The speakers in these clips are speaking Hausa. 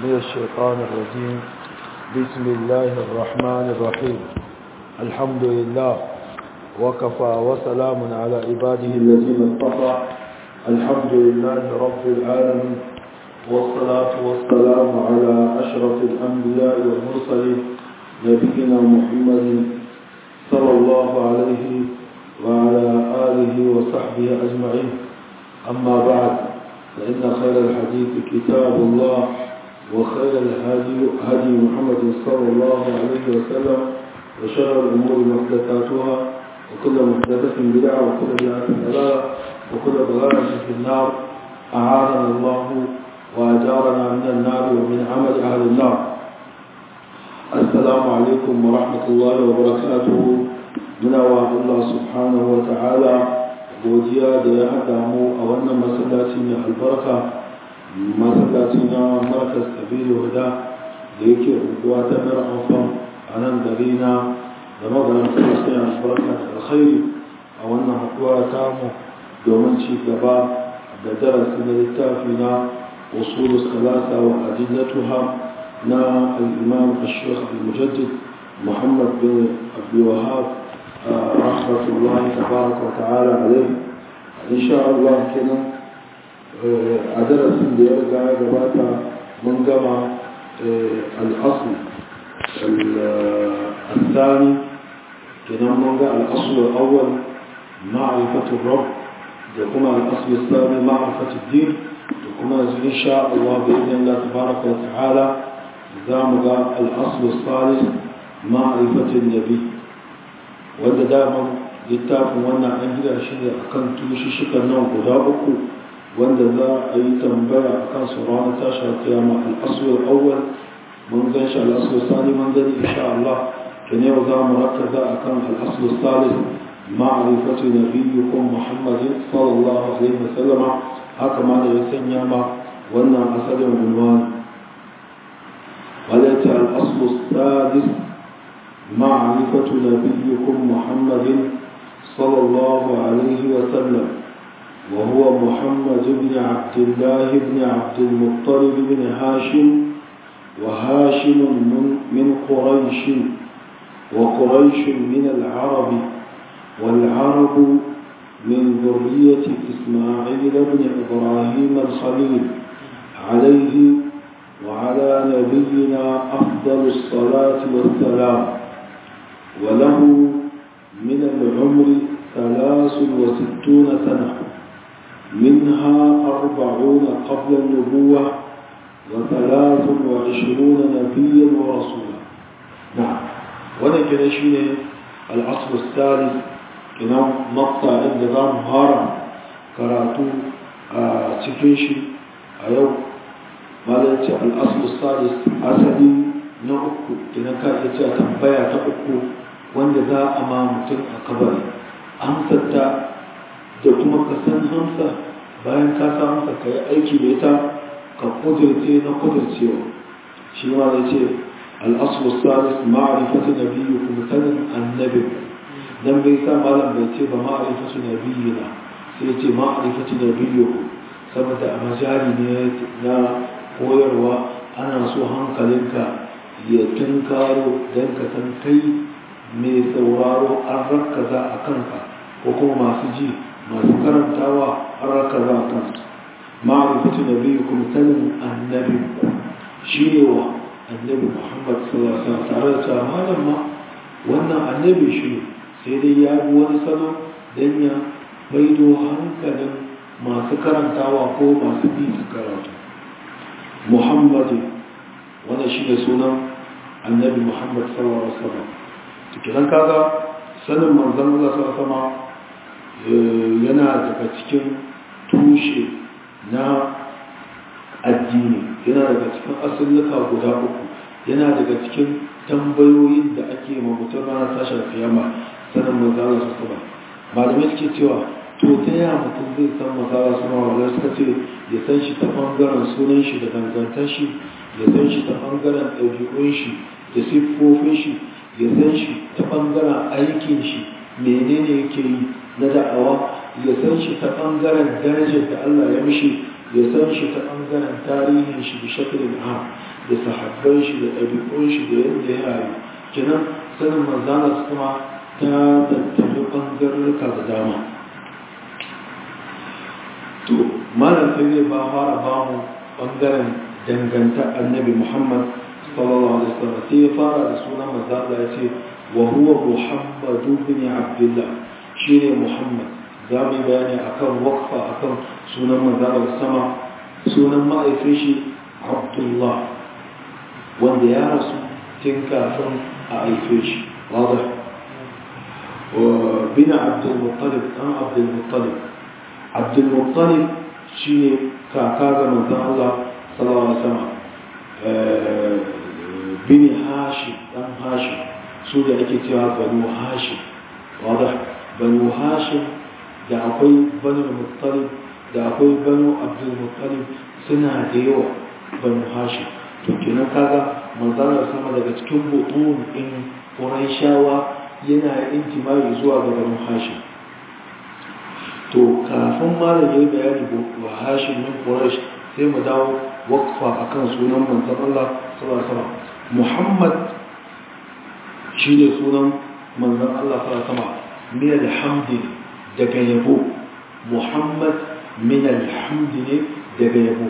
من الشيطان الرجيم بسم الله الرحمن الرحيم الحمد لله وكفى وسلام على عباده الذين اصطفى الحمد لله رب العالمين والصلاة والسلام على أشرف الأنبياء والمرسلين نبينا محمد صلى الله عليه وعلى آله وصحبه أجمعين أما بعد فإن خير الحديث كتاب الله وخير الهدي هدي محمد صلى الله عليه وسلم وشر الأمور محدثاتها وكل محدثة بدعة وكل بدعة ضلالة وكل ضلالة في النار أعاذنا الله وأجارنا من النار ومن عمل أهل النار السلام عليكم ورحمة الله وبركاته من الله سبحانه وتعالى godiya da ya haɗa mu a wannan masallaci mai albarka masallaci na markas kabiru huda da yake unguwa ta mara amfan a nan gari na da maganin kuma sai albarka da alkhairi a wannan haɗuwa ta mu domin ci gaba da darasi na littafi na usulu salasa wa adillatuha na al-imam al-sheikh al-mujaddid muhammad bin abdul wahab رحمة الله تبارك وتعالى عليه إن شاء الله كنا عدد سندير قاعد باتا من جمع الأصل الثاني كنا من جمع الأصل الأول معرفة الرب وكما الأصل الثاني معرفة الدين وكما إن شاء الله بإذن الله تبارك وتعالى إذا الأصل الثالث معرفة النبي wanda daman littafin wannan an gida shi ne a kan tushishikan nan guda uku wanda za a yi tambaya a kan su ranar tashi a kiyama al'asuwar awwal mun gan shi al'asuwar sani mun gani insha Allah ke ne za mu rakaza a kan al'asuwar salis ma'arifatu na biyu kun muhammadin sallallahu alaihi wasallama haka ma da ya sanya ma wannan asalin gulmani walaita al'asuwar salis معرفة نبيكم محمد صلى الله عليه وسلم وهو محمد بن عبد الله بن عبد المطلب بن هاشم وهاشم من, من قريش وقريش من العرب والعرب من ذرية إسماعيل بن إبراهيم الخليل عليه وعلى نبينا أفضل الصلاة والسلام وله من العمر ثلاث وستون سنة منها أربعون قبل النبوة وثلاث وعشرون نبيا ورسولا نعم وانا كده شيء العصر الثالث كنا مقطع النظام هارم كراتو تكيشي أيو ماذا الأصل الثالث أسدي na uku idan ka iya cewa tambaya ta uku wanda za a ma mutum a kabari amsarta da kuma ka san hamsa bayan ka sa hamsa ka yi aiki da ita ka kudurce na kudurcewa shi ma ya ce al'asu salis ma'arifatu na biyu kuma sanin annabi dan bai sa malam bai ce ba ma'arifatu na biyu na sai ce ma'arifatu na biyu saboda a majali ne na koyarwa ana so hankalinka ya tunkaro don ka san kai mai sauraro an rakaza a kanka ko kuma masu ji masu karantawa an rakaza a kanka ma'arifatu na biyu kuma sanin annabi shi ne wa annabi muhammad sallallahu alaihi tare da cewa malam ma wannan annabi shi sai dai ya bi wani salo don ya maido hankalin masu karantawa ko masu bi su karatu muhammadu wannan shi ne sunan annabi muhammad sallallahu alaihi wasallam tukinan kaga sanin manzon Allah sallallahu alaihi yana daga cikin tushe na addini yana daga cikin asalluka guda uku yana daga cikin tambayoyin da ake ma mutum ranar tashar kiyama sanin manzon Allah sallallahu alaihi wasallam malamai suke cewa to ta yaya mutum zai san manzon Allah sallallahu alaihi suka ce ya san shi ta bangaren sunan shi da dangantar shi ya san shi ta ɓangaren ɗabi'un shi da siffofin shi ya san shi ta ɓangaren aikin shi menene yake yi na da'awa ya san shi ta ɓangaren darajar da Allah ya mishi ya san shi ta ɓangaren tarihin shi da shakilin ha da sahabban shi da ɗabi'un shi da yadda ya rayu kenan sanin manzana su kuma ta tattali ɓangarurruka da dama to malam sai zai ba fara ba mu ɓangaren danganta annabi muhammad sallallahu alaihi wasallam sai ya fara da sunan manzana ya ce wa huwa muhammadu bin abdullah shine muhammad za mu yi bayani akan wakfa akan sunan manzana sama sunan ma'aifin shi abdullah wanda ya rasu tun kafin a haife shi wadda bin abdulmuttalib ɗan abdulmuttalib abdulmuttalib shi ne kaka ga manzan Allah salawa sama bin hashim ɗan hashim su da ake cewa banu hashim wadda banu hashim da akwai banu muttalib da akwai banu abdulmuttalib suna da yawa banu hashim to kenan kaga manzalar sama daga cikin butun in shawa yana intimai zuwa ga banu hashim to kafin malam yayi bayani wa hashim min quraish sai mu dawo waqfa akan sunan manzon Allah sallallahu alaihi wasallam Muhammad shine sunan manzon Allah sallallahu alaihi wasallam min alhamdi daga yabo Muhammad min alhamdi ne daga yabo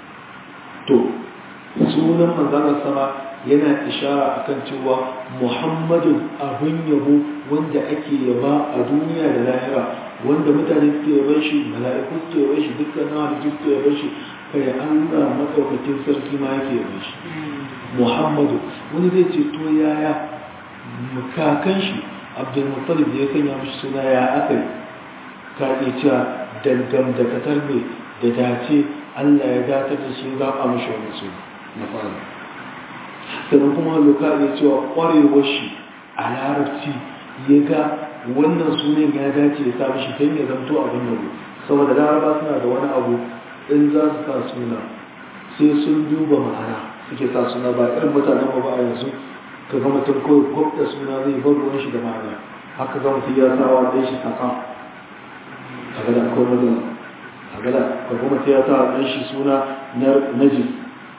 to sunan manzanar sama yana ishara akan cewa muhammadun abin yabo wanda ake yaba a duniya da lahira wanda mutane suke yaban shi mala'iku suke yaban shi dukkan na halittu suke yaban shi kai allah matsaukakin sarki ma yake yaban shi muhammadu wani zai ce to yaya kakan shi abdulmuttalib da ya sanya mishi suna ya aka yi ka iya cewa dangam da katar ne da dace allah ya datar da shi zaɓa mishi wani suna na fara sannan kuma loka ya cewa kwarewar shi a larabci ya ga wannan sunan ya dace ya sami shi don ya zamto abin da ku saboda laraba suna da wani abu in za su sa suna sai sun duba ma'ana suke sa suna ba irin mutanen ba a yanzu ka ga mutum kawai gwabta suna zai bar ruwan shi da ma'ana haka ga mutum ya sawa ɗan shi kaka a gada akwai matsala a gada ka ga mutum ya sawa ɗan shi suna najis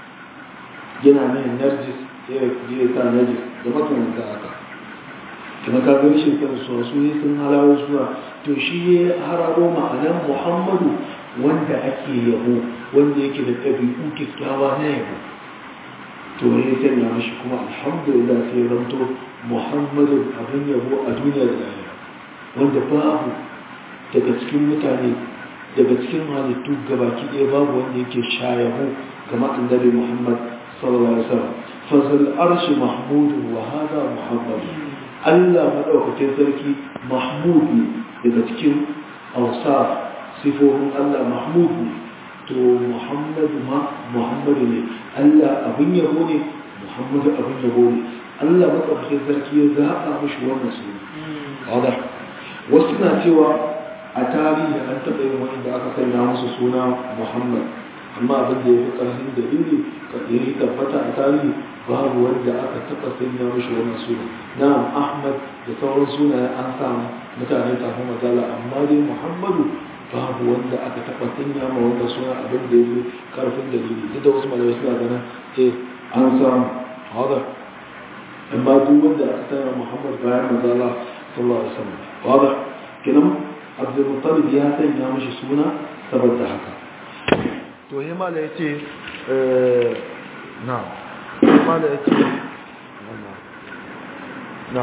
yana mai narjis ya sa najis da makamanta haka kuma ka gani shi kan su su ne sun halawo zuwa to shi ya hararo ma'anar muhammadu wanda ake yabo wanda yake da ɗabi'u kyakkyawa na yabo to ne sanya mashi kuma alhamdulillah sai zanto muhammadu abin yabo a duniya da lahira wanda babu daga cikin mutane daga cikin halittu gabaki ɗaya babu wanda yake sha yabo kama annabi muhammad sallallahu alaihi wasallam fazal arshi mahmud wa hada muhammad Allah madaukakin sarki mahmud ne daga cikin awsaf sifofin Allah mahmud ne to muhammad ma muhammad ne Allah abin yabo ne muhammad abin yabo ne Allah madaukakin sarki ya zaba mishi wannan suna wada wasu na cewa a tarihi an taɓa yin wani da aka sanya musu suna muhammad amma abin da ya fi ƙarfin dalili ya yi tabbata a tarihi babu wanda aka taɓa sanya mashi wannan suna na'am ahmad da sauran sunaye an samu mutane kafin mazala amma dai muhammadu babu wanda aka taɓa sanya ma wannan suna abin da ya fi ƙarfin dalili duk da wasu malamai suna ganin eh an samu hada amma duk wanda aka sanya muhammad bayan mazala sallallahu alaihi wasallam hada kenan abdul muttalib ya sanya mashi suna saboda haka to yi mala ya ce na mala ya ce na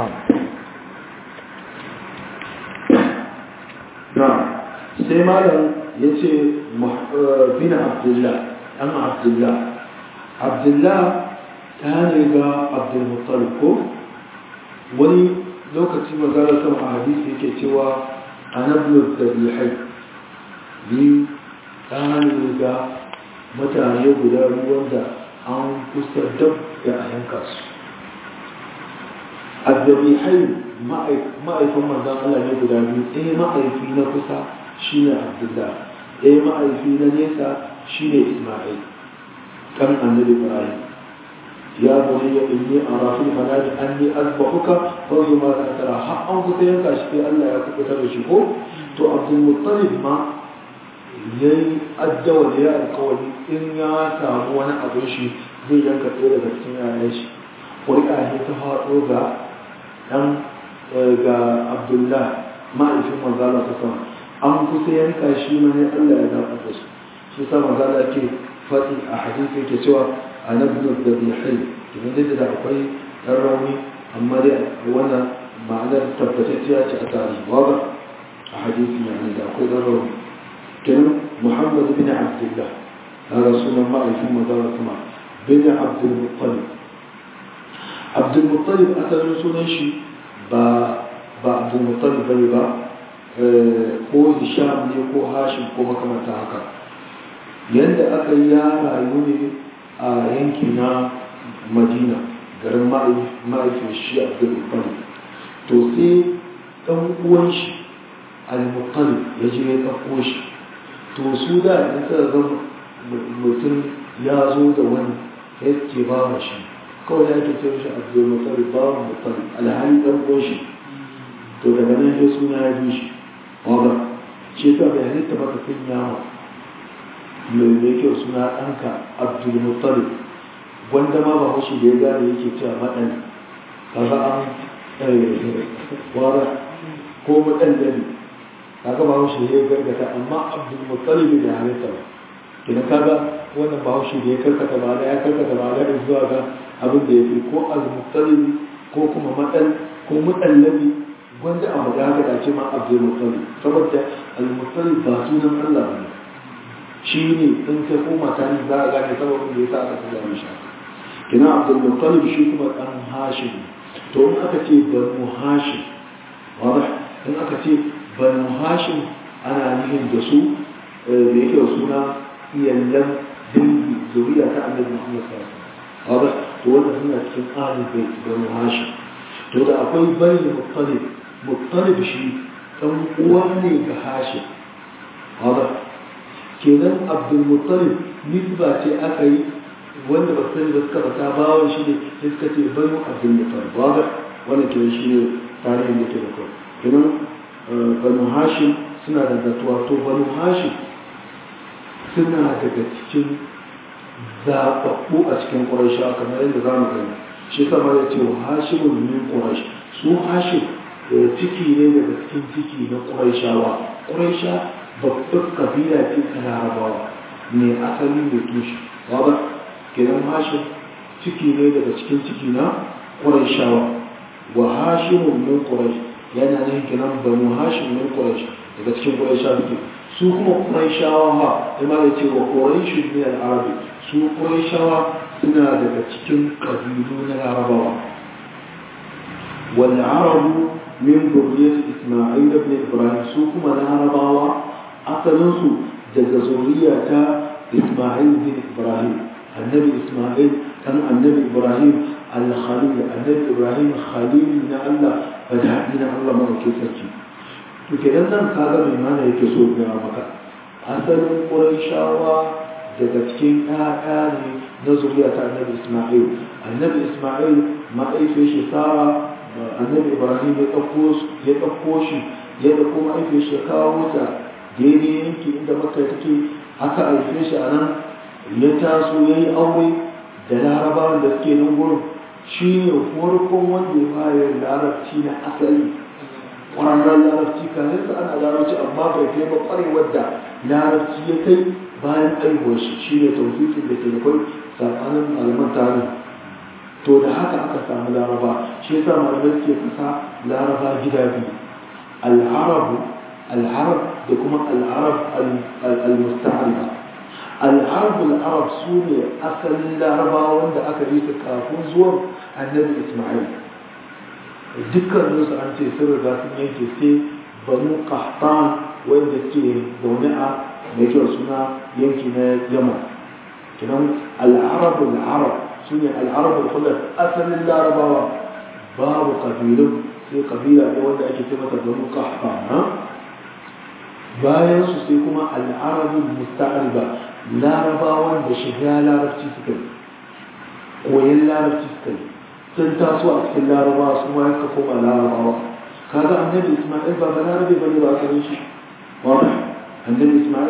na sai malam ya ce bin abdullah ɗan abdullah abdullah ta ne ga abdulmuttalib ko wani lokaci magana sama a hadisi yake cewa anablu da bilhai ni ɗan ga mutane guda ruwan da an kusa dab da a yanka su azzabihai ma'aifin manzan Allah ne guda biyu ɗaya ma'aifi na kusa shi ne abdullah ɗaya ma'aifi na nesa shi ne ismail kan annabi ibrahim ya bari ya inni a rafin manani an ni azbahuka kawai ma da tara har an kusa yanka shi sai Allah ya kubutar da shi ko to abdul muttalib ma ya yi addawar ya alkawari in ya samu wani abin shi zai yanka ɗaya daga cikin yayan shi ƙuri'a ne ta faɗo ga ɗan ga abdullah ma'aifin manzala ta sama an kusa yanka shi ma ne allah ya zaɓar da su shi sa manzala ke faɗi a hadisi yake cewa a nabnu da bihai domin dai da akwai ɗan rauni amma dai wannan ma'anar tabbatacciya ce a tarihi ba a hadisi ne da akwai ɗan rauni kenan muhammad bin abdullah هذا سنة الله في مدارة ما بن عبد المطلب عبد المطلب أتى سنة شيء با با عبد المطلب بني با ko hisham ne ko hashim ko makamanta haka yadda aka yi ya rayu ne a yanki na madina garin ma'aifin shi abdul muttalib to sai ɗan uwan shi al-muttalib ya je ya ɗauko shi to su da in suka zama mutum ya zo da wani ya ke ba wa shi kawai da ake ce shi abdul muttalib ba wa muttalib alhali ɗan uwan shi to daga nan ya suna ya bi shi wadda ce ta bai halitta baka sun yawa mai mai kyau suna ɗanka abdul muttalib wanda ma ba shi da ya gane yake cewa maɗan kaga an wara ko maɗan dani kaga ba shi da ya gargata amma abdul muttalib da halitta ba kina kaga wannan ba shi da ya karkata ba da ya karkata ba da zuwa ga abin da ya fi ko al-muttalib ko kuma maɗan ko mutallabi wanda a magana da ce ma abdul muttalib saboda al-muttalib ba sunan Allah ne shi ne in ka koma tani za a gane sababin da ya sa aka kula mishi kina abdul muttalib shi kuma dan hashim to in aka ce banu hashim wada in aka ce banu hashim ana nufin da su da yake suna iyallan dangi zuriya ta annabi Muhammad sallallahu alaihi wasallam wada to wannan suna cikin ahlul bait banu hashim to da akwai bani muttalib muttalib shi dan uwa ne ga hashim hada kenan abdul muttalib nisba ce aka yi wanda ba sani ba suka fata bawon shi ne sai suka ce banu abdul muttalib hada wannan kenan shi ne tarihin da ke da kai kenan banu hashim suna da zatuwa to banu hashim suna daga cikin zaɓaɓɓu a cikin ƙuraisha kamar yadda za mu gani shi sama ya ce hashimun min ƙuraish su hashim ciki ne daga cikin ciki na ƙuraishawa ƙuraisha babbar kabila ce ta larabawa ne asali da tushe ba kenan hashim ciki ne daga cikin ciki na ƙuraishawa wa hashimun min ƙuraish yana nan kenan banu hashim min ƙuraish daga cikin ƙuraisha suke su kuma ƙuraishawa ha ima da ce wa ƙuraishu ne al'arabi su ƙuraishawa suna daga cikin ƙabilu na larabawa والعرب من ذرية إسماعيل بن إبراهيم سوكما العرباوة أصلنسو جز ذرية إسماعيل بن إبراهيم النبي إسماعيل كان النبي إبراهيم الخليل النبي إبراهيم خليل من الله بدأ من الله ما كيسرتي وكذا كذا من معنى يكسو بها مكة أصل قريشاوة daga cikin ƴaƴa ne na zuriya ta annabi Isma'il annabi Isma'il ma'aifin shi Sara annabi ibrahim ya ɗauko shi ya ɗauko ma'aifin shi ya kawo ta daidai yanki inda maka take aka haife shi a nan ya taso ya yi aure da larabawan da suke nan gurin shi ne farkon wanda ya fara larabci na asali ƙwararren larabci kayan sa ana larabci amma bai kai ba ƙwarewar da larabci ya kai bayan aihuwar shi shi ne tausikin da ke da kwai tsakanin malaman tarihi to da haka aka samu laraba shi yasa malamai suke kasa laraba gida biyu al'arabu al'arab da kuma al'arab al-musta'ariba al'arab al'arab su ne asalin laraba wanda aka yi su kafin zuwan annabi isma'il dukkan su an ce sun riga sun yanke sai banu qahtan wanda ke zaune a mai kyau suna yanki na yamma kinan al'arab al'arab su ne al'arabar kullum asalin larabawa babu kabilun sai kabila ne wanda ake ce mata banu kahfana bayan su sai kuma al'arabin musta'ariba larabawan da shiga larabci suka yi koyon larabci suka yi sun taso a cikin larabawa su ma yanka koma larabawa kaga annabi isma'il ba larabe bane ba sanin shi wani annabi isma'il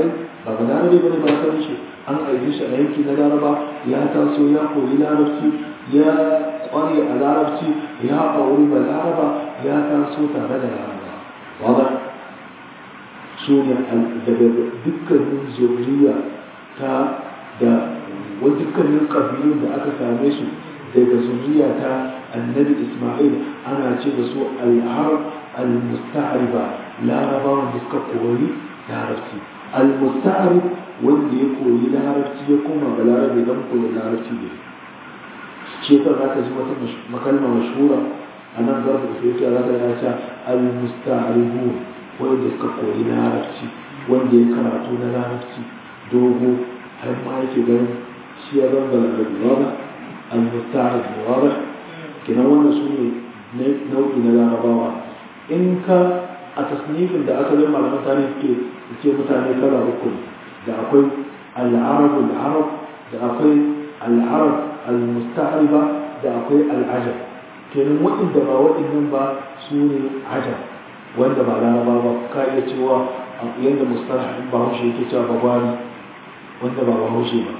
ba ba larabe bane ba san shi an aike shi a yanki na laraba ya taso ya koyi larabci ya kware a larabci ya auri ba laraba ya taso tare da laraba wadda su ne daga dukkanin zuriya ta da wa dukkanin kabilun da aka same su daga zuriya ta annabi ismail ana ce da su al'arab al-musta'ariba larabawan da suka koyi larabci al-musta'arib wanda ya koyi larabci ya koma ga larabe don koyi larabci ne ce ta za ka ji wata makalma mashhura a nan zarfa da sai za ka ya ce al-musta'aribu wanda suka koyi larabci wanda ya karatu na larabci dogo har ma yake ganin shi ya zanga larabi wada al-musta'arib wada kenan wannan su ne nau'i na larabawa in ka a tasnifin da aka zama malaman tarihi suke ce mutane kala uku da akwai al'arabu al'arab da akwai al'arab al-musta'ariba da akwai al'ajab kenan waɗanda ba waɗannan ba su ne ajab wanda ba laraba ba ka iya cewa yadda mustalah in bahaushe yake cewa babani wanda ba bahaushe ba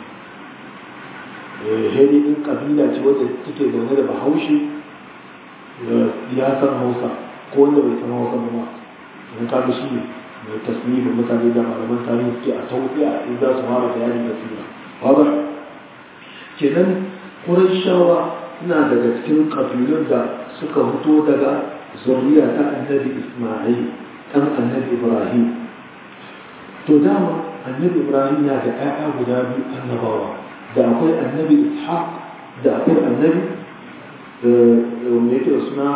hedi in kabila ce wadda take zaune da bahaushe ya san hausa ko wanda bai san hausa ba in ka shi ne mai tasnifin mutane da malaman tarihi suke a tausiya in za su fara bayani da sira wadda kenan kurashawa suna daga cikin kabilun da suka fito daga zuriya ta annabi isma'il kan annabi ibrahim to dama annabi ibrahim na da ƴaƴa guda biyu annabawa da akwai annabi ishaq da akwai annabi wanda yake da suna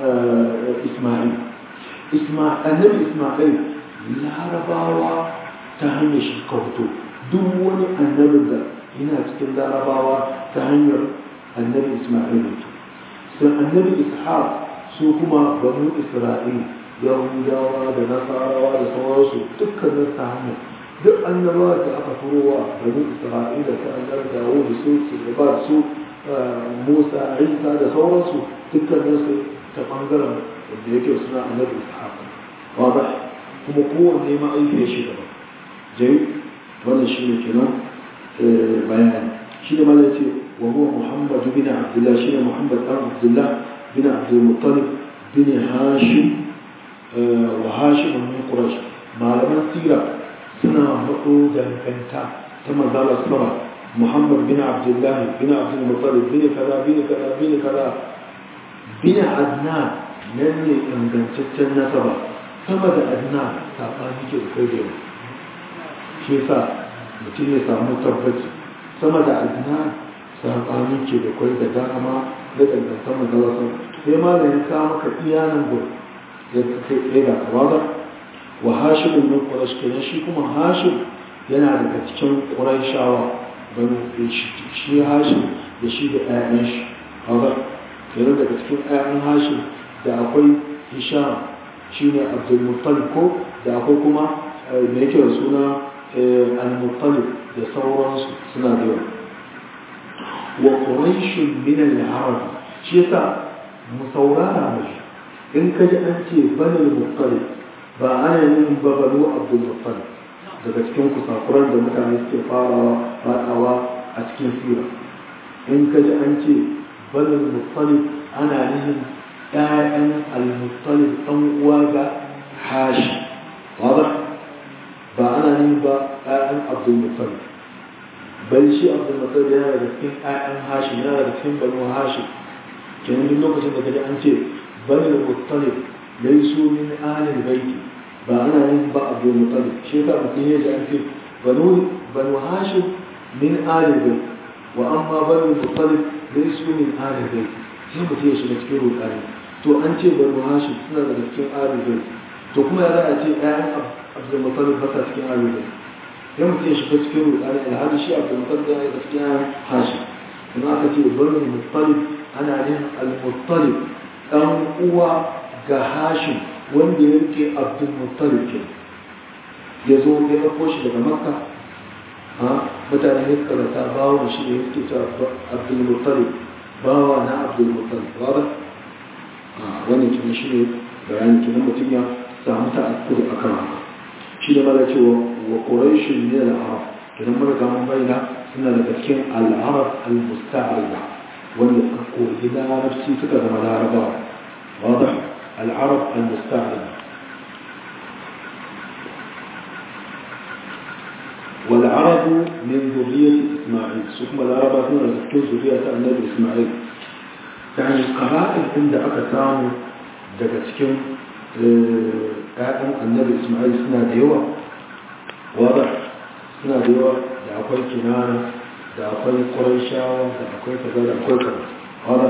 isma'il annabi isma'il larabawa ta hanyar shi ka fito duk wani annabin da yana cikin larabawa ta hanyar annabi isma'il ne sai annabi ishaq su kuma banu isra'il yahudawa da nasarawa da sauransu dukkanin ta hanyar duk annabawa da aka furowa banu isra'il da ta annabi dawo da su su ba su musa isa da sauransu dukkanin su ta bangaren da yake suna annabi ishaq wada kuma kowanne ma'aikiyar shi gaba jai wannan shi ne kenan bayani shi ne mana ce wa huwa muhammad bin abdullah shi ne muhammad dan abdullah bin abdul muttalib bin hashim wa hashim min quraish malaman sira suna haɗo danganta ta manzala sama muhammad bin abdullah bin abdul muttalib bin kaza bin kaza bin kaza bin adnan nan ne ingantaccen nasaba sama da adnan saɓani ke da kai da yau shi yasa mutum ya samu tabbaci sama da adnan saɓani ke da kai da dama da dangantar manzala sama sai ma da ya kawo maka iyanan gudu ya kai tsaye da kawaza wa hashimun min quraish kenan shi kuma hashim yana daga cikin quraishawa bani shi hashim da shi da ƴaƴan shi kaga kenan daga cikin ƴaƴan hashim da akwai hisham shine abdul muttalib ko da akwai kuma me yake da suna al-muttalib da sauransu suna da yawa wa quraish min al-arab shi yasa mu saurara mai in ka ji an ce banal muttalib ba ana yin ba banu abdul muttalib daga cikin kusakuran da mutane suke farawa fadawa a cikin sira in ka ji an ce banal muttalib ana yin ƴaƴan al-muttalib ɗan uwa ga hashi wada ba ana yin ba ƴaƴan abdul muttalib bal shi abdul muttalib yana da cikin ƴaƴan hashi yana da cikin banu hashi kenan duk lokacin da kaji an ce bani da muttalib laisu min alil baiti ba ana yin ba abu muttalib shi ka mutum ya ji an ce banu banu hashim min alil baiti wa amma bani muttalib laisu min alil baiti sai mutum ya shiga cikin rudani to an ce banu hashim suna daga cikin alil baiti to kuma ya za a ce ƴaƴan abdul muttalib ba sa cikin alil baiti sai mutum ya shiga cikin rudani alhali shi abdul muttalib yana daga cikin ƴaƴan hashim kuma aka ce bani muttalib ana yin al-muttalib dan uwa ga hashim wanda ya rike abdul muttalib ke ya zo ya ɗauko shi daga makka ha mutane ne suka rata bawon shi da ya suke ta abdul muttalib bawa na abdul muttalib ba ba wannan kuma shi ne bayanin kenan mutum ya samu ta'akkuri a kan haka shi da mala cewa wa quraishin ne al-arab idan muka ga mun bayyana suna daga cikin al-arab al-musta'riba wanda suka koyi larabci suka zama larabawa واضح العرب المستعربة والعرب من ذرية إسماعيل ثم العرب هنا ذكر ذرية النبي إسماعيل يعني قبائل عند أكثام دقتكم آدم النبي إسماعيل سنة ديوة واضح سنة ديوة da akwai kinana da akwai ƙwarishawa da akwai kaza da akwai kaza واضح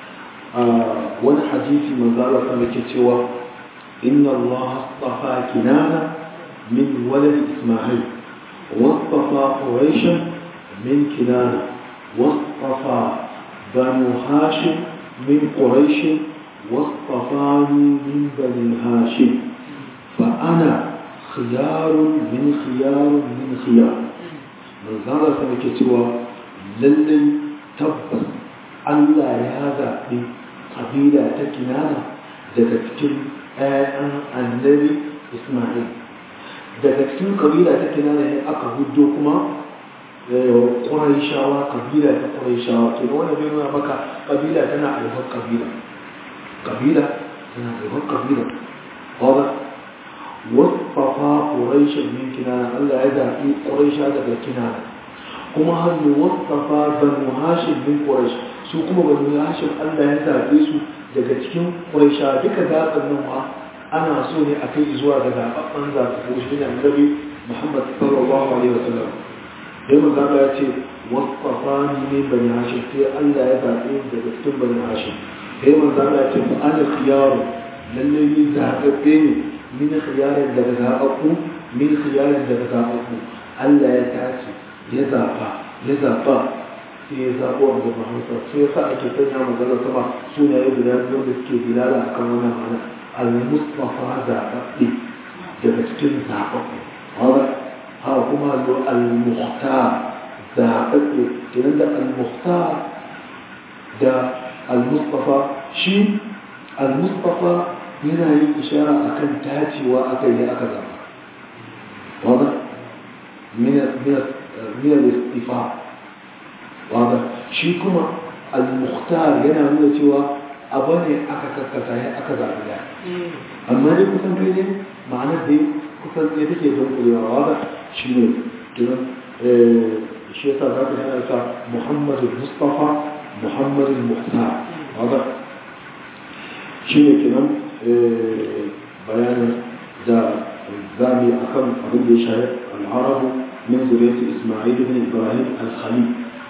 wani hadisi manzo Allah sama yake cewa inna Allah astafa kinana min walad Isma'il واصطفى قريشا من كنانة واصطفى بنو هاشم من قريش واصطفاني من بني هاشم فأنا خيار من خيار من خيار من زارة سمكتوا للي تبس ألا يهذا قبيلة كنانة daga cikin ‘ya'yan annabi Ismail daga cikin kabila ta kinana ne aka hudo kuma ƙuraishawa kabila ta ƙuraishawa ke wani bai nuna maka kabila tana alhar kabila kabila tana alhar kabila wadda wasafa ƙuraishin min kinana allah ya zaɓi ƙuraisha daga kinana kuma hannu wasafa banu hashin min ƙuraish su kuma banu hashin allah ya zaɓe su daga cikin ƙuraisha duka zaɓen nan ma ana so ne a kai zuwa ga zaɓaɓɓen zaɓaɓɓu shi ne annabi muhammad sallallahu alaihi wasallam sai manzo ya ce wasfafani min bani hashim sai Allah ya zaɓe daga cikin bani hashim sai manzo ya ce fa ana khiyaru lalle ni zaɓaɓɓe ne min khiyarin daga zaɓaɓɓu min khiyarin daga zaɓaɓɓu Allah ya tace ya zaɓa ya zaɓa sai ya zaɓo a gaba hausa sai ya sa ake sanya magana sama sunaye guda biyu da suke bilala akan wannan ma'ana al-mustafa zaɓaɓɓe daga cikin zaɓaɓɓe ha kuma lo al-mukhtar zaɓaɓɓe kenan da al-mukhtar da al-mustafa shi al-mustafa yana yin ishara akan tacewa aka yi aka zaɓa wada min al-istifa wada shi kuma al-mukhtar yana nuna cewa abu ne aka kakkasa ya aka zaɓi da amma dai kusan kai ne ma'anar dai kusan ne take don kurewa wada shi ne kiran shi yasa za ka yana sa muhammadu mustafa muhammadu muhtar wada shi ne kiran bayanin da zami a kan abin da ya shahi al'arabu min zuriyar ismail ibn ibrahim al-khalil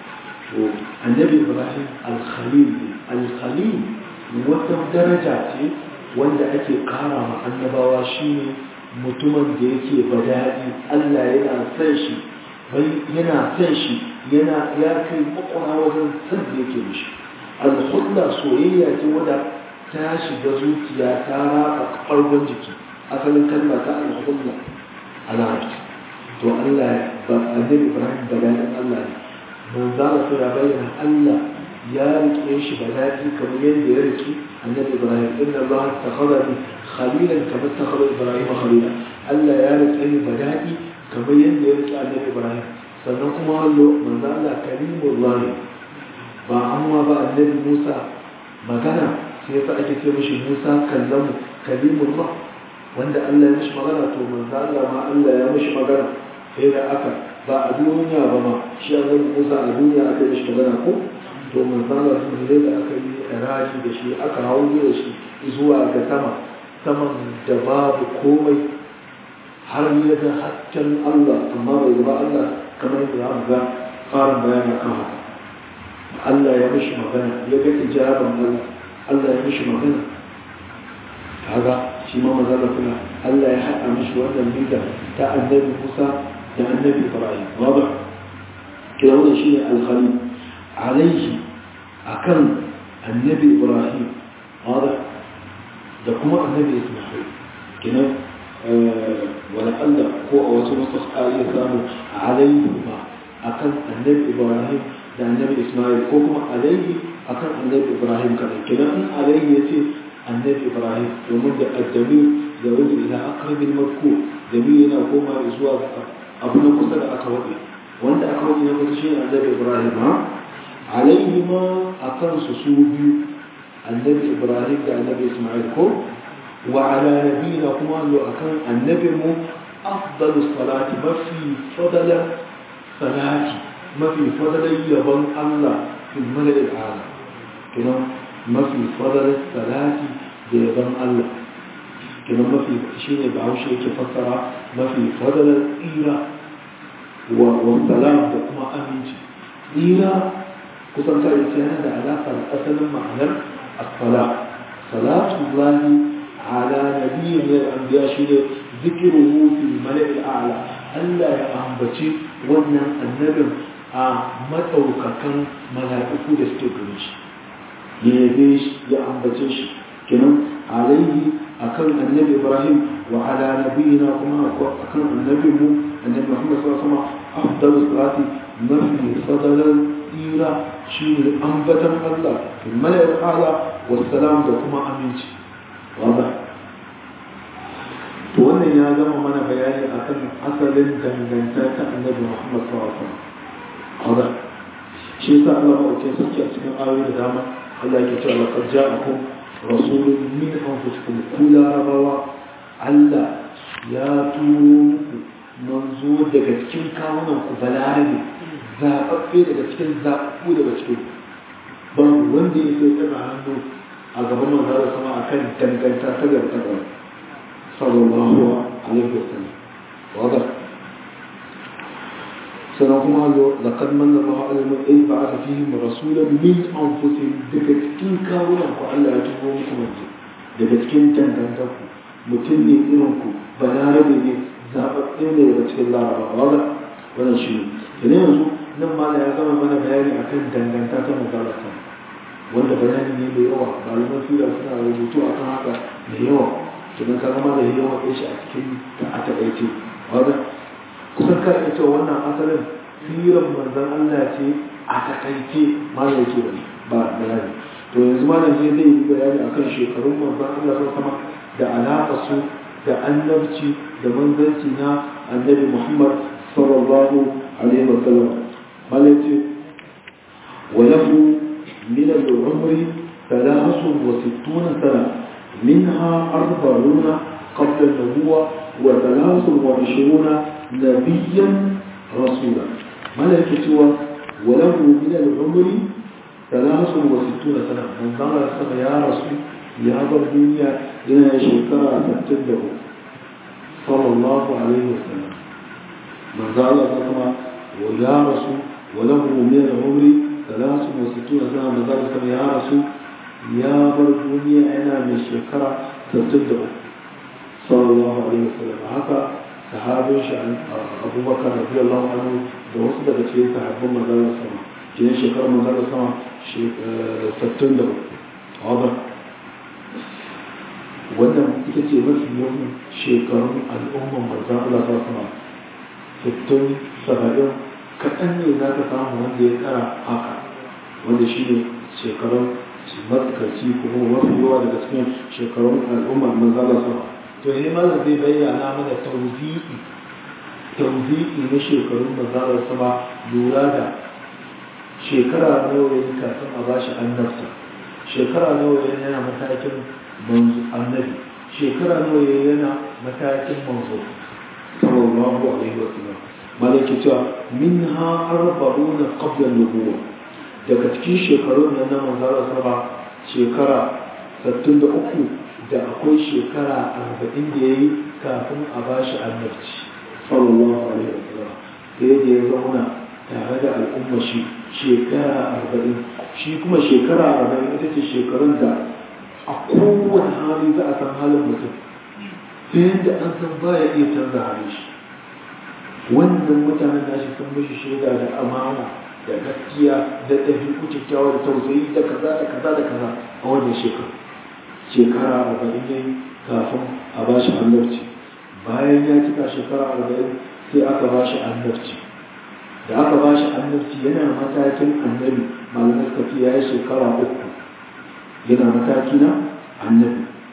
annabi ibrahim al-khalil al-khalil wata daraja ce wanda ake kara ma annabawa shine mutumin da yake bada'i Allah yana san shi yana san shi yana ya kai makwara wajen san da yake mishi al-khudla soyayya ce wadda ta shiga zuciya ta raka farkon jiki asalin kalma ta al-khudla a larabci to Allah ba annabi Ibrahim bada'in Allah ne manzala sai ya bayyana Allah ya rike shi bada'i kamar yadda ya rike annabi Ibrahim inna Allah takhadani khalilan kama takhada Ibrahim khalila Allah ya rike ni bada'i kamar yadda ya rike annabi Ibrahim sannan kuma hallo manzo Allah kalimullahi ba amma ba annabi Musa magana sai yasa ake ce mishi Musa kallamu kalimullah wanda Allah ya mishi magana to manzo Allah ma Allah ya mishi magana sai da aka ba a duniya ba ma shi annabi Musa a duniya aka yi mishi magana ko to manzala sun zai da aka yi raji da shi aka hau da shi zuwa ga sama saman da babu komai har ya ga hasken Allah amma bai zama Allah kamar yadda za ga fara bayani kan haka Allah ya mishi magana ya ga ijaban Allah Allah ya mishi magana kaga shi ma manzala kula Allah ya haɗa mishi wannan bida ta annabi Musa da annabi Ibrahim wadah kira wannan shine al-khalil عليه أكل النبي إبراهيم واضح ده كما النبي إسماعيل كنا أه ولعل هو أو سنصف آية ثانية عليهما أكل النبي إبراهيم ده النبي إسماعيل كما عليه أكل النبي إبراهيم كذا كنا عليه يتي النبي إبراهيم ومن ده الدليل da wani ila aqrabil madkur damiri yana koma zuwa abu na kusa da aka waɗe wanda aka waɗe na kusa shine annabi ibrahim ha alaihi ma akan su su biyu annabi ibrahim da annabi isma'il ko wa ala nabiyina kuma zo akan annabi mu afdalus salati mafi fadala salati mafi fadalar yabon Allah fil mala'il ala kuma mafi fadalar salati da yabon Allah kuma mafi shine ba haushe yake fassara mafi fadalar tsira wa salam da kuma aminci tsira kusan ka ita yana da alaƙa da asalin ma'anar as-sala salatu lahi ala nabiyyin min al-anbiya shine zikruhu fil mala'il a'la Allah ya ambaci wannan annabin a matsaukakan mala'iku da suke gare shi ya yabe shi ya ambace shi kenan alaihi akan annabi ibrahim wa ala nabiyina kuma akan annabi mu annabi muhammad sallallahu alaihi wasallam afdalu salati mafi fadalan tsira shine ambatan allah fil mala'il ala wassalam da kuma aminci wanda to wannan ya gama mana bayani akan asalin dangantaka ta annabi muhammad sallallahu alaihi wasallam hada shi yasa Allah ba ke saki a cikin ayoyi da dama Allah yake cewa laqad ja'akum rasulun min anfusikum ku larabawa Allah ya turo muku manzo daga cikin kawunan ku balarabe zaɓaɓɓe daga cikin zaɓaɓɓu daga cikin ban wanda ya sai tsaka hannu a gaban manzo da sama akan danganta ta gaba sallallahu alaihi wasallam wadda sannan kuma laqad manna Allahu 'ala al-mu'minin ba'atha fihim rasulan min anfusihim daga cikin kawunan ku Allah ya tubo muku manzo daga cikin dangantaku mutum ne irin ku balarabe ne zaɓaɓɓe ne daga cikin larabawa wanda wannan shi ne da yanzu nan ma ya gama mana bayani akan danganta ta mazalata wanda bayani ne mai yawa malaman fira suna rubutu akan haka da yawa kenan ka zama da yawa ɗaya shi a cikin ta a taƙaice wanda kusan ka ita wannan asalin firan manzan Allah ce a takaice malam yake bane ba bayani to yanzu malam zai zai yi bayani akan shekarun manzan Allah sun sama da alaƙa su da annabci da manzanci na annabi Muhammad sallallahu alaihi wa sallam malam ce wa lahu min al-umri ثلاث وستون سنة منها أربعون قبل النبوة وثلاث وعشرون نبيا رسولا ملك سوى وله من العمر ثلاث وستون سنة من ظهر السنة يا رسول يا ضر الدنيا إلى شكرا تبتده صلى الله عليه وسلم من ظهر السنة ويا رسول وله من العمر ثلاث وستون سنة من ظهر السنة يا رسول يا ضر الدنيا أنا من شكرا تبتده صلى الله عليه وسلم هكذا sahabin shi abubakar rabi Allah anhu da wasu daga cikin sahabban manzara sama cikin shekarar manzara sama sattun da wadda wannan ita ce mafi yawan shekarun al'umman manzan Allah ta sama sattun saba'in kaɗan ne za ka samu wanda ya tsara haka wanda shi ne shekarun matsakaici kuma mafi yawa daga cikin shekarun al'umman manzan Allah sama to ne malam zai bayyana mana tauzi'i tauzi'i na shekarun mazalar sama lura da shekara nawa ya kafin a bashi annabta shekara nawa ya yana matakin manzo annabi shekara nawa ya yana matakin manzo sallallahu alaihi wa sallam malaki cewa minha arba'una qabla an-nubuwah daga cikin shekarun nan na mazalar sama shekara 63 da akwai shekara arba'in da ya yi kafin a ba shi annabci sallallahu alaihi wasallam da ya ya zauna tare da al'umma shi shekara arba'in shi kuma shekara arba'in ita ce shekarun da a kowane hali za a san halin mutum ta yadda an san baya iya canza halin shi wannan mutanen nashi sun mishi shaida da amana da gaskiya da ɗabi'u kyakkyawa da tausayi da kaza da kaza da kaza a wannan shekaru shekara arba'in ne kafin a ba shi annabci bayan ya cika shekara arba'in sai aka ba shi annabci da aka ba shi annabci yana matakin annabi malamai suka ce ya yi shekara uku yana mataki na annabi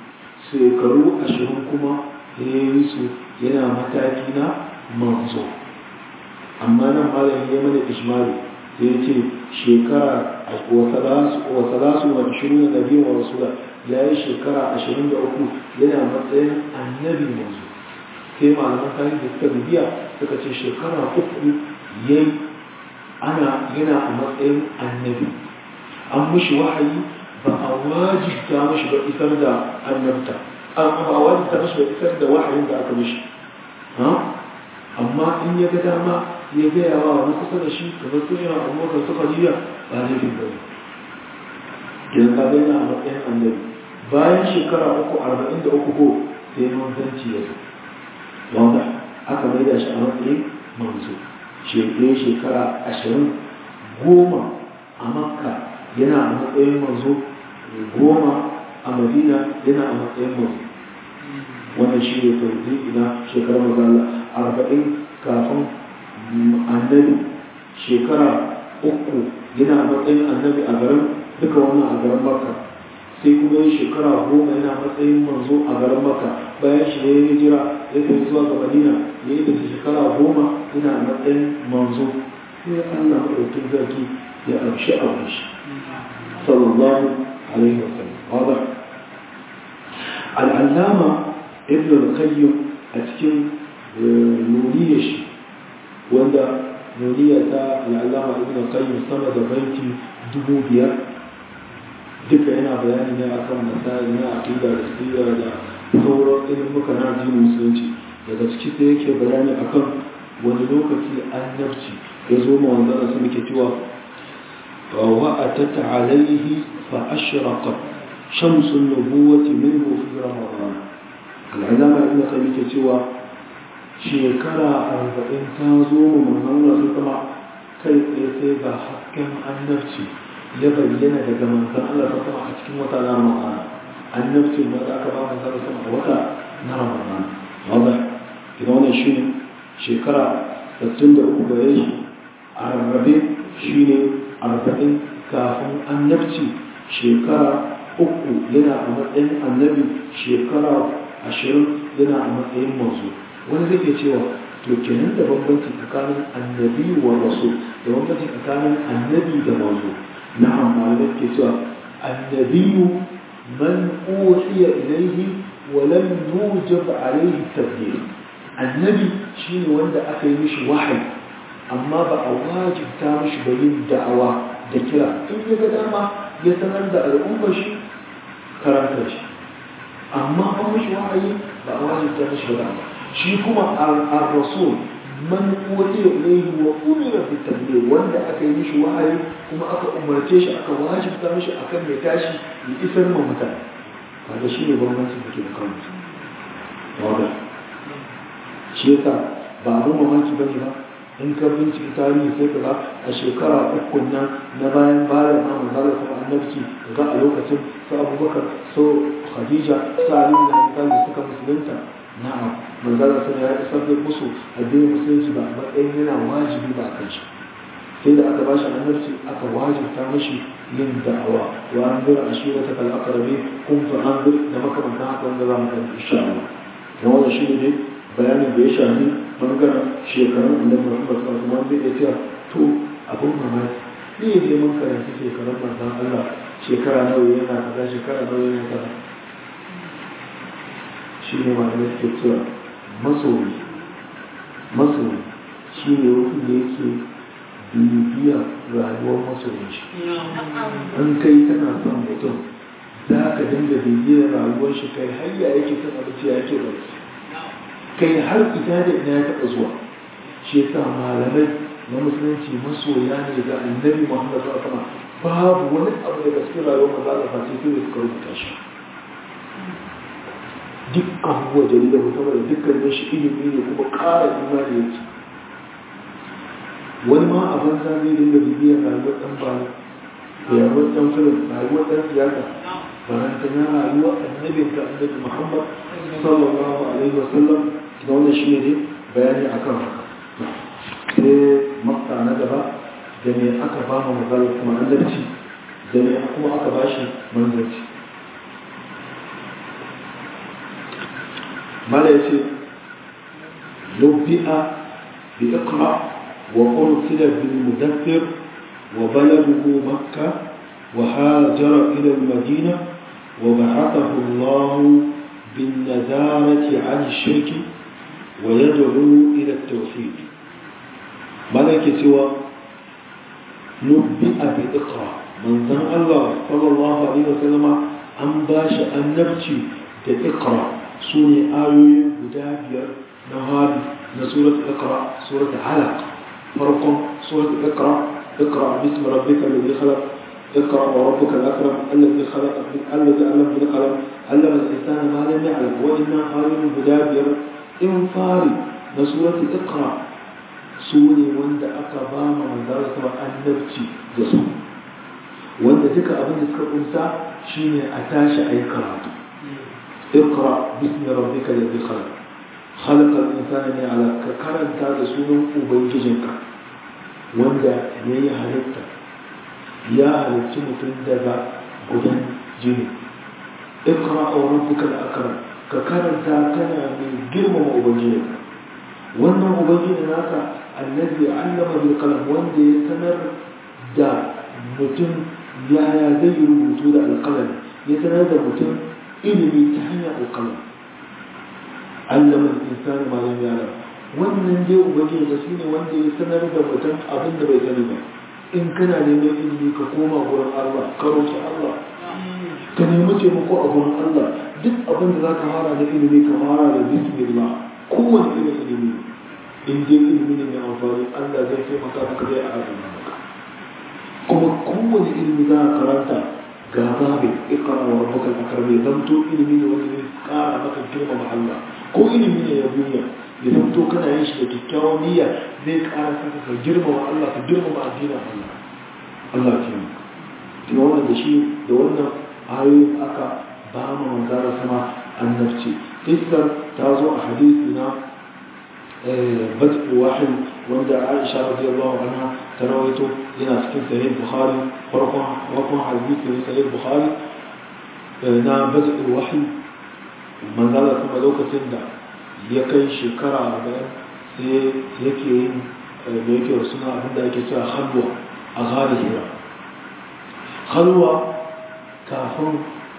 shekaru ashirin kuma ya yi su yana mataki na manzo amma nan malam ya mana ishmari sai ya ce shekara wa salasu wa ashirin da biyu wa rasula ya yi shekara ashirin da uku yana matsayin annabi manzo sai malaman tarihi da suka bibiya suka ce shekara uku ya ana yana a matsayin annabi an mushi wahayi ba a wajibta mashi ba isar da annabta an ba a wajibta mashi ba isar da wahayin da aka mishi amma in ya ga dama ya gaya wa wani kusa da shi kamar sun yana abubakar su khadija ba laifin ba ne idan ka gani a matsayin annabi bayan shekara uku arba'in da uku ko sai manzanci ya zo wanda aka maida shi a matsayin manzo shekaru shekara ashirin goma a makka yana a matsayin manzo goma a madina yana a matsayin manzo wannan shi ne farzi ina shekarar mazala arba'in kafin annabi shekara uku yana a matsayin annabi a garin duka wannan a garin makka sai kuma yi shekara goma yana matsayin manzo a garin makka bayan shi ne ya jira ya tafi zuwa ga madina ya yi tafi shekara goma yana a matsayin manzo sai allah maɗaukin zarki ya amshi a shi sallallahu alaihi wasallam wadda al'allama ibn al-qayyim a cikin nuniyar shi wanda nuniya ta al'allama ibn al-qayyim sama da baiti dubu biyar duka yana bayani ne akan masali na aqida da sira da sauran ilmuka na addinin musulunci daga ciki sai yake bayani akan wani lokaci annabci ya zo ma wanda da su muke cewa wa atata alaihi fa ashraqat shamsu nubuwati minhu fi ramadan al'alama ibn qayyim ke cewa shekara arba'in ta zo mu manzon Allah kuma kai tsaye sai ga hasken annabci ya bayyana daga manzon Allah ta sama a cikin wata na Ramadan annabci da aka ba manzon Allah sama a wata na Ramadan wanda idan wannan shine shekara 63 gare shi a rarrabe shine 40 kafin annabci shekara uku yana a matsayin annabi shekara ashirin yana a matsayin manzo wani zai iya cewa to kenan da bambanci tsakanin annabi wa rasul da bambanci tsakanin annabi da manzo na'am malamai ke cewa annabiyu man uhiya ilayhi wa lam yujab alayhi tabligh annabi shine wanda aka yi mishi wahayi amma ba a wajibta mishi ba yin da'awa da kira in ya ga dama ya sanar da al'ummar shi karanta shi amma an mishi wahayi ba a wajibta mishi ba shi kuma ar-rasul man uhiya ilayhi wa umira bi tabligh wanda aka yi mishi wahayi kuma aka umarce shi aka wajibta mishi akan mai tashi ya isar ma mutane kaga shine bambancin da ke da kan wanda shi yasa ba abin mamaki bane ba in ka bincika tarihi sai ka ga a shekara uku nan na bayan bayan na manzara sa annabci ga a lokacin su abubakar so khadija su ali da da suka musulunta na'am manzara sa ya isar da musu addinin musulunci ba a matsayin yana wajibi ba a kan shi sai da aka bashi annabci aka wajibta mashi yin da'awa wa an zura a shi wata kal'akarabe kun fa an zur da makamantan haka wanda za mu kan insha Allah na wannan shi ne bayanin da ya shafi bangaren shekarun annabi Muhammad sallallahu alaihi wasallam zai iya to abun mamaki ne ne mun karanta shekarun manzon Allah shekara nawa yana kaza shekara nawa yana kaza shi ne malamai suke cewa masoyi masoyi shi ne wani da yake bibiya rayuwar masoyin shi an kai tana son mutum za ka dinga bibiyar rayuwar shi kai har ya yake son abinci ya yake barci kai har ita da ina ya taɓa zuwa shi yasa malamai na musulunci masoya ne ga annabi muhammad sallallahu alaihi wasallam babu wani abu daga cikin rayuwar maza da face sai da suka rubuta shi duk abubuwa jarida mutum da dukkan shi ilimi ne kuma ƙara imani yake wani ma a banza zai dinga bibiyar rayuwar ɗan ba rayuwar ɗan filim rayuwar ɗan siyasa baranta na rayuwar annabin ka annabi muhammad sallallahu alaihi wasallam da wannan shi ne bayani akan haka sai makta na gaba da me aka ba mu magana kuma annabci da me kuma aka ba shi manzanci mala ya ce lubbi'a bi iqra wa ursila bil mudaththir wa baladuhu makkah wa hajara ila al madina wa ba'athahu Allah bin nadarati 'an shirk wa yad'u ila at tawhid mala yake cewa lubbi'a bi iqra manzon Allah sallallahu alaihi wasallam an bashi annabci da iqra sune ayoyi guda biyar na hali na surat iqra surat alaq farkon surat iqra iqra bismi rabbika alladhi khalaq اقرأ وربك الأكرم الذي خلق الذي علم بالقلم علم الإنسان ما لم يعلم وإنا قائم بدابر إنفاري نسورة اقرأ سوني وند أقبام من ذلك النبتي جسم وند ذكر أبن ذكر أنسى شيني أتاش أي قراءة اقرأ باسم ربك الذي خلق خلق الإنسان من على كرن تاد سنة وبيجنك وندا يي هلتا يا هلتا متن دغا غدن جيني اقرأ وربك الأكرم ككرن تا كان من جرم وبيجنك wannan ubangiji naka annabi allama bil qalam wanda ya sanar da mutum yaya zai rubutu da alqalami ya sanar da mutum ilimi ta hanyar alƙalam allama insani ma lam ya'lam wannan dai ubangiji da shine wanda ya sanar da mutum abin da bai sani ba in kana neman ilimi ka koma gurin Allah ka roki Allah ka nemi taimako a gurin Allah duk abin da zaka fara da ilimi ka fara da bismillah kowane irin ilimi in dai ilimi ne mai amfani Allah zai taimaka maka zai a maka kuma kowane ilimi za ka karanta ga babin ikara wa rabbuka akram ya zamto ilimi ne wanda zai kara maka girmama Allah ko ilimi ne ya duniya ya zamto kana yin shi da kyakkyawan niyya zai kara saka ka girmama Allah ka girmama addinin Allah Allah ya kiyaye kuma wannan da shi da wannan ayoyin aka ba mu manzara sama annabci islam ta zo a hadisi na بدء واحد وعند عائشة رضي الله عنها ترويته هنا في صحيح البخاري ورقم رقم حديث في صحيح البخاري نا بدء الوحي من ذلك ثم لوكة سنة يكي شكرا أربعين سي يكي يكي رسولنا عند يكي سوى خلوة أغاري هنا خلوة كافر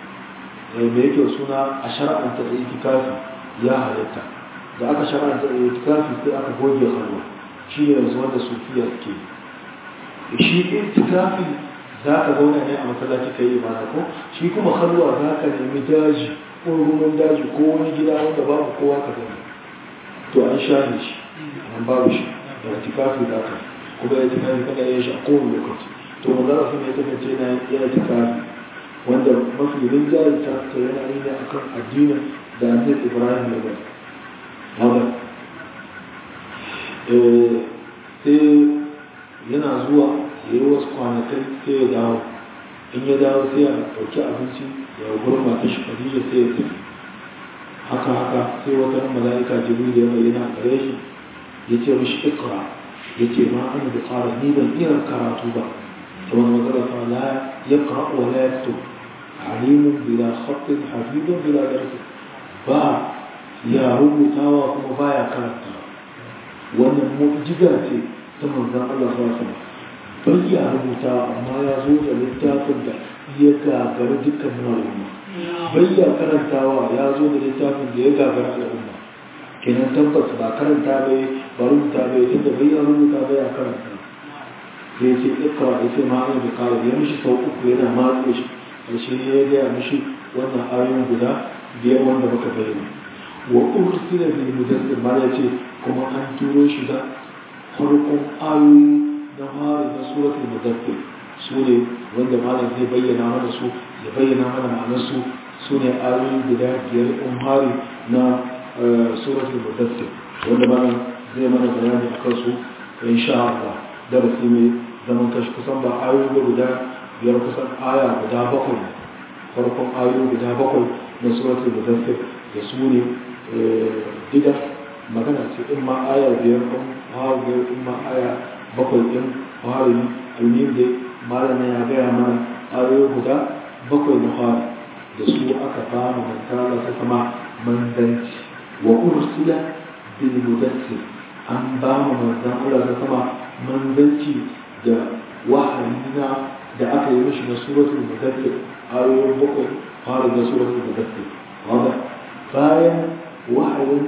يكي رسولنا أشرع أن تأتي كافي يا هلتا da aka shara'anta da itikafi sai aka goge halwa shi ne yanzu wanda sufiya ke shi itikafi za ka zauna ne a masallaci ka yi ibada ko shi kuma halwa za ka nemi daji ko ruwan daji ko wani gida wanda babu kowa ka zama to an share shi an babu shi da itikafi za ka kuma ya itikafi kana yin shi a kowane lokaci to manzara sun ya kasance na ya itikafi wanda mafi rinjaye ta yana yi ne akan addinin da annabi ibrahim ya bari haka sai yana zuwa ya yi wasu kwanakai sai ya dawo in ya dawo sai ya ɗauki abinci ya gurin mata shi kadija sai ya tafi haka haka sai wata mala'ika jibril ya bayyana a gare shi ya ce mishi ikra ya ce ma an da fara ni ban iya karatu ba ta wani matsala fa la ya kara wa la ya fito alimun bila khattin hafidun bila darsi ba ya rubutawa kuma baya karanta wannan mu'jiza ce ta manzon Allah sallallahu alaihi wasallam ya rubuta amma ya zo da littafin da ya gagara dukkan al'umma bai ya karantawa ya zo da littafin da ya gagara al'umma kenan tabbas ba karanta bai ba rubuta bai tunda bai ya rubuta bai ya karanta sai ce ikra ya ce ma'ana da kare ya mishi sau uku yana matse shi ƙarshe ya gaya mishi wannan ayoyin guda biyar wanda muka bayyana wa ursila bil mudaththir ma yace kuma an turo shi da farkon ayoyi na fara na suratul mudaththir su ne wanda malam zai bayyana mana su ya bayyana mana ma'anar su su ne ayoyi guda biyar in hari na suratul mudaththir wanda malam zai mana bayani akan su insha Allah darasi mai zaman kashi kusan ba ayoyi guda biyar kusan aya guda bakwai farkon ayoyi guda bakwai na suratul mudaththir da su ne diga magana ce in ma aya biyar ɗin hawa biyar in ma aya bakwai ɗin hawa almin da malama ya gaya mana ayoyi guda bakwai na hawa da su aka ba mu mantala ta kama manzanci wa ursila bil mudassir an ba mu manzon Allah ta sama manzanci da wahayina da aka yi mishi na suratul mudassir ayoyin bakwai fara da suratul mudassir wanda bayan wahayin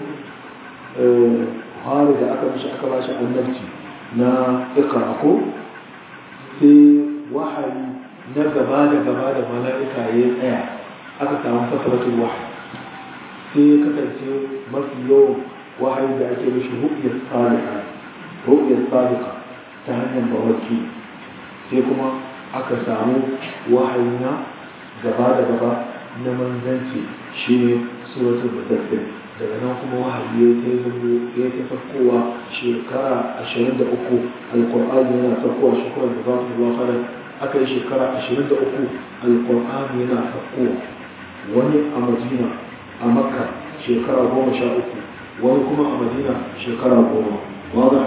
fara da aka mishi aka ba shi annabci na ikra ko sai wahayi na gaba da gaba da mala'ika ya tsaya aka samu fasaratul wahayi sai ya kasance mafi yawan wahayi da ake mishi ru'yar salika ru'yar salika ta hanyar bawaki sai kuma aka samu wahayi na gaba da gaba na manzanci shi ne suratul mudaththir daga nan kuma wahayi ya ta zama ya ta farkowa shekara ashirin da uku alƙur'ani yana farkowa shekarar da za su zuwa fara aka yi shekara ashirin da uku alƙur'ani yana farkowa wani a madina a makka shekara goma sha uku wani kuma a madina shekara goma wada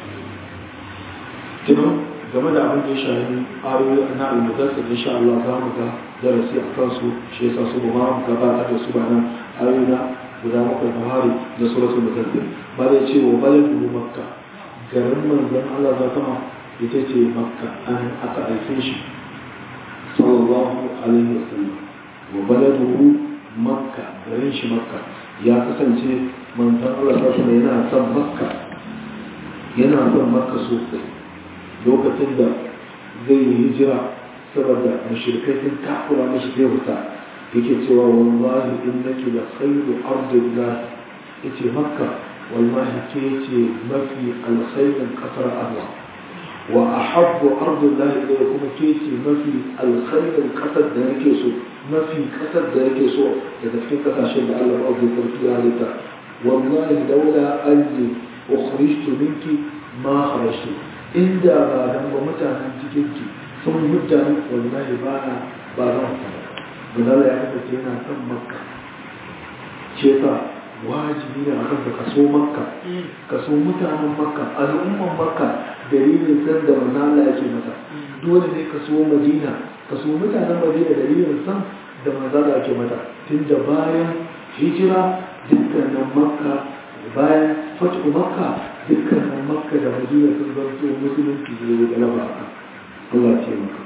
tunan game da abin da ya shahi ayoyi na almudassir insha Allah za mu ga darasi a kansu shi yasa su ba mu gabatar da su ba nan ayoyi na guda bakwai na hari da suratul mudassir ba da ce wa baladu makka garin manzon Allah za kama ita ce makka an aka aife shi sallallahu alaihi wasallam wa baladuhu makka garin shi makka ya kasance manzon Allah ta kuma yana son makka yana son makka sosai lokacin da zai yi hijira saboda mashirkai sun takura mashi zai wuta yake cewa wallahi innaki la khairu ardillah yace makka wallahi ke ce mafi alkhairin kasar Allah wa ahabbu ardillah ilayya kuma ke ce mafi alkhairin kasar da nake so mafi kasar da yake so daga cikin kasashen da Allah ya sarki ya halitta wallahi daula anni ukhrijtu minki ma kharajtu inda ba dan ba mutanen cikin ki sun mutane wallahi ba na ba zan fita ba ya kasance yana son makka ce sa wajibi ne akan ka kaso makka kaso mutanen makka al'umman makka dalilin san da manzo Allah yake mata dole ne kaso madina kaso mutanen madina dalilin san da manzo Allah yake mata tunda bayan hijira dukkanin makka bayan fatu makka dukkanin makka da madina sun zanto musulunci ne da laba Allah ce maka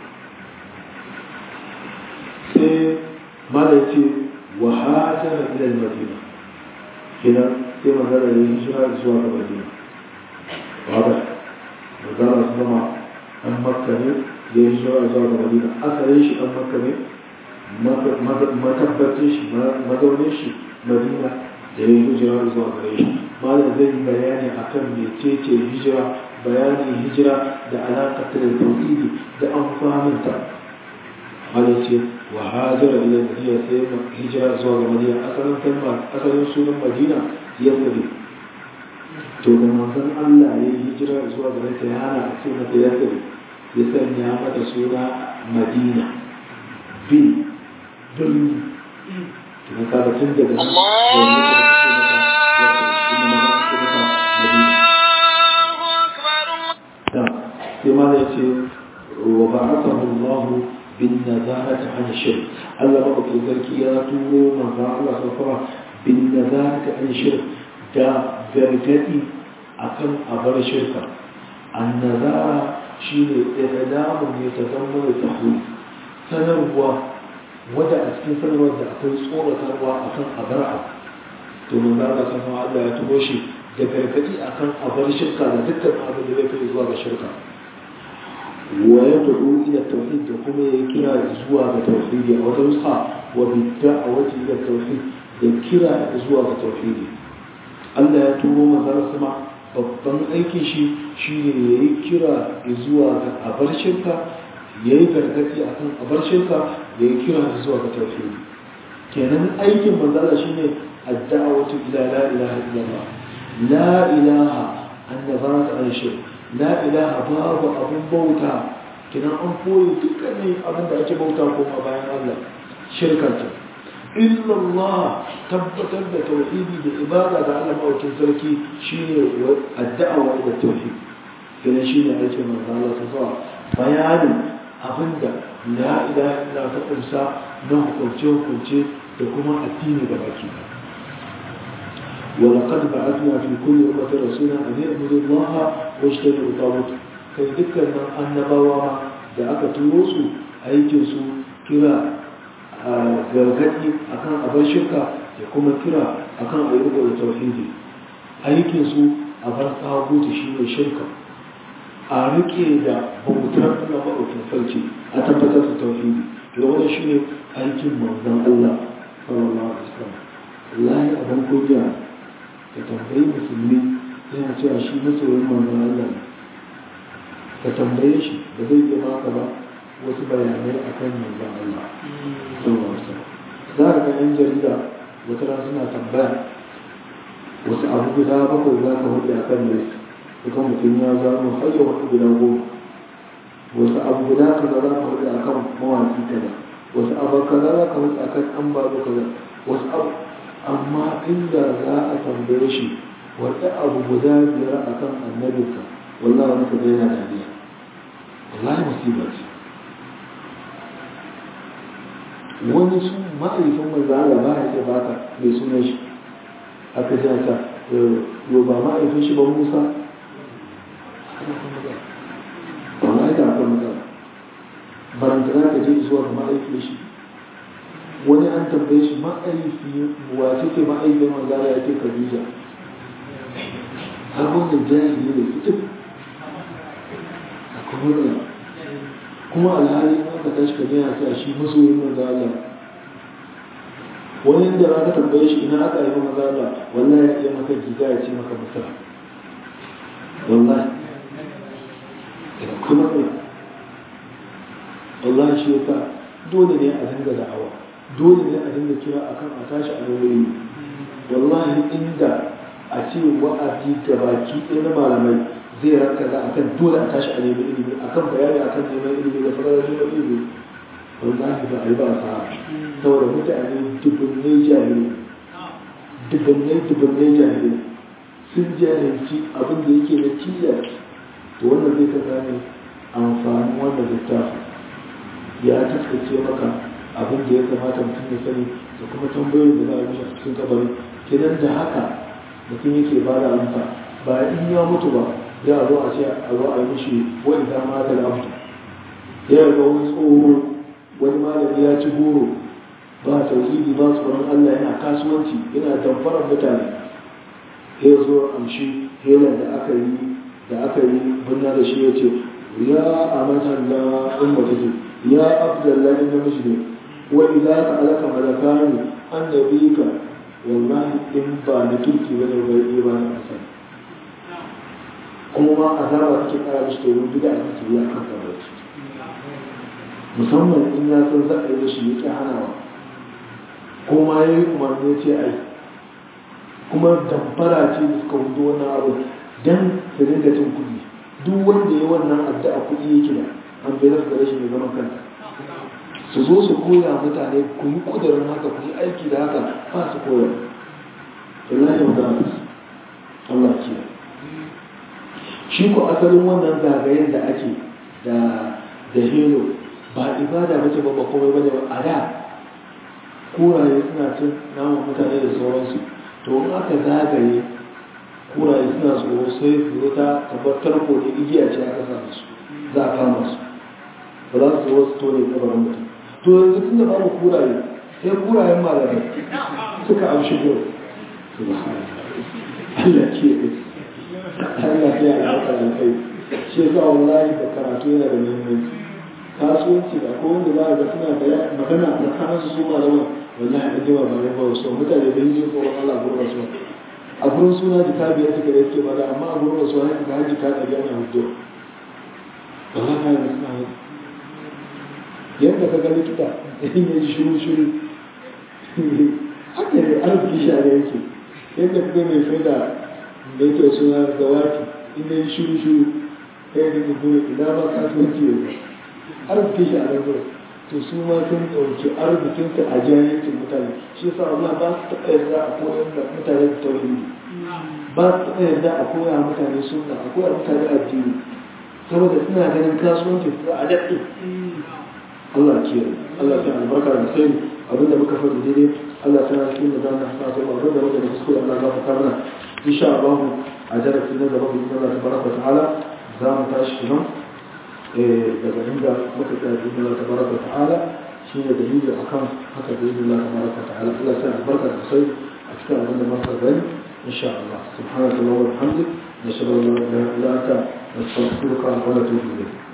sai mala ce wa hajara ila madina kina sai magana ne hijira zuwa ga madina wada magana su zama an makka ne ya yi hijira zuwa ga madina asalin shi an makka ne matabbacin shi mazaunin shi madina da ya yi hijira zuwa gare shi malam zai yi bayani akan mecece hijira bayanin hijira da alaƙa da tauhidi da amfaninta malam ce wa hajara ila madina sai hijira zuwa ga madina asalin kalma asalin sunan madina ya sabi to da manzon Allah ya yi hijira zuwa ga ta ya hana a ce mata ya sabi ya sanya mata suna madina bin birni kuma kaga tun daga nan sai ma ya ce wa ba'athahu Allah bin nazarati an shirk Allah ba ku zarki ya turo manzo Allah sallallahu bin nazarati an shirk da gargadi akan abar shirka an nazara shine i'lamun yatazammalu tahwil sanarwa wadda a cikin sanarwar da akwai tsoratarwa a kan abar abu to mun za ka san Allah ya tubo shi da gargadi a kan abar shirka da dukkan abin da zai kai zuwa ga shirka wa ya tudu ila tauhid da kuma ya kira zuwa ga tauhidi a wata nusa wa bidda a wata ila tauhid da kira zuwa ga tauhidi Allah ya tubo manzara sama babban aikin shi shine yayi kira zuwa ga abar shirka ya yi gargaɗi a kan abar shirka da ya kira da zuwa ga tauhidi kenan aikin manzala shine adda'awatu ila la ilaha illallah la ilaha annabata an shirk la ilaha babu abun bauta kenan an koyi dukkanin abin da ake bauta kuma bayan Allah shirka ce illallah tabbatar da tauhidi da ibada ga Allah mawacin sarki shine adda'awa ila tauhid kenan shine aikin manzala ta zuwa bayanin abinda la ilaha illa ta kunsa na hukunce hukunce da kuma addini da baki ولقد بعثنا في كل أمة رسولا أن يعبدوا الله واجتنبوا الطاغوت kai dukkanin annabawa da aka turo su aikin su kira a gargaɗi akan abin shirka da kuma kira akan ayyuka da tauhidi aikin su a bar tsagutu shi ne shirka a rike da bautar na maɗaukin sarki a tabbatar da tauhidi da wani shi ne aikin manzan Allah sallallahu alaihi wasallam wallahi abin kunya ka tambayi musulmi yana cewa shi masoyin manzan Allah ne ka tambaye shi da zai iya baka ba wasu bayanai akan manzan Allah sallallahu alaihi wasallam za ka ga yan jarida wata rana suna tambaya wasu abu guda bakwai za ka hudu a kan list duka mutum ya zano har ya hudu guda goma wasu abu guda kaza za ka hudu a kan mawaki kaza wasu abu kaza za ka hudu a kan an babu kaza wasu abu amma inda za a tambaye shi wata abu guda biyar a kan annabinka wallahi wani kaza yana dariya wallahi musiba ce wani su ma'aikatan manzo Allah ba ya ce baka mai sunan shi aka ji ta yau ba ma'aikatan shi ba Musa ba ma'aikata akwai matsala baranta za ka je zuwa ga ma'aikatan shi wani an tambaye shi ma'aiki wace ce ma'aikatan manzo Allah ya ce Khadija har wannan jahili ne fitin akwai matsala kuma alhali aka tashi ka gina ta shi masoyin manzo Allah wani da aka tambaye shi ina aka yi manzo Allah wallahi ya iya maka giga ya ce maka musa wallahi ina kuma ne wallahi shi yasa dole ne a dinga da'awa dole ne a dinga kira akan a tashi a nauyi wallahi inda a ce wa'azi gabaki ɗaya na malamai zai ranka za a kan dole a tashi a nemi ilimi a kan bayani a kan neman ilimi da fara neman ilimi wallahi ba a yi ba a sa saboda mutane dubunnai jahili dubunnai dubunnai jahili sun jahilci abin da yake na tilas to wannan zai ka gane amfanin wannan littafi ya taskace maka abin da ya kamata mutum ya sani da kuma tambayoyin da za a mishi a cikin kabari kenan da haka mutum yake ba da amsa ba in ya mutu ba za a zo a ce a zo a yi mishi wani ta mata da abu ya ga wani tsoho wani malami ya ci goro ba tauhidi ba tsoron Allah yana kasuwanci yana damfarar mutane ya zo amshi helan da aka yi da aka yi bunna da shi ya ce ya amatan da in ba take ya abdullahi na mishi ne wa idza ka alaka malakani annabika wallahi in ba na kirki bane bai ba na asali kuma ma azaba take kara mishi domin bida a cikin ya kan kabarci musamman in ya san za a yi shi ya ƙi hanawa ko ma ya yi umarni ya ce ai kuma damfara ce da suka hudu wannan abu don su dinga cin kuɗi duk wanda ya wannan addu'a kuɗi yake da an bai rasu da rashin mai zaman kanta su zo su koya mutane ku yi ƙudurin haka ku yi aiki da haka ba su koya wallahi wa ta'ala Allah kiyaye shi ko asalin wannan zagayen da ake da da hero ba ibada ba ce ba komai bane ba a da kuraye suna cin naman mutane da sauransu to in aka zagaye kuraye suna tsoro sai su ta tabbatar ko da igiya ce aka sa su za a kama su ba za su zo su tone kabarin mutum to yanzu tun da babu kuraye sai kurayen malamai suka amshi gol subhanallah Allah ke Allah ya albarka da kai shi yasa wallahi da karatu yana da muhimmanci kasuwanci da ko wanda za a ga suna da magana da kanan su su malaman wallahi an jima ba ne ba so mutane da yi tsoron Allah gurin rasuwa a gurin suna jika biyar suka da suke bada amma a gurin rasuwa ya ga jika ɗari ana hudu wallahi ka yi suna yi yadda ka ga likita in ya ji shiru shiru haka ne arziki shi a yake yadda ka ga mai faida da yake suna gawaki in ya ji shiru shiru kai da ka gure ina ba kasuwanci yanzu arziki shi a nan gurin to su ma sun ɗauki arzikinsu a jahilcin mutane shi yasa Allah ba su taɓa yarda a koyar da mutane da tauhidi ba su taɓa yarda a koya mutane sunna a koya mutane addini saboda suna ganin kasuwanci su a daɗe Allah kiyaye Allah ya albarka da sai abinda muka faɗi daidai Allah ta yi da zan hasa ta ba abinda muka da kuskure Allah ya fata mana insha Allah a darasi na gaba bi Allah tabaraka wa ta'ala za mu tashi nan daga inda muka tsaya bi Allah tabaraka wa ta'ala shine dalili akan haka bi Allah tabaraka wa ta'ala Allah ya albarka da sai a cikin abinda muka gani insha Allah subhanallahi wa bihamdihi نشهد ان لا اله الا انت نستغفرك ونتوب اليك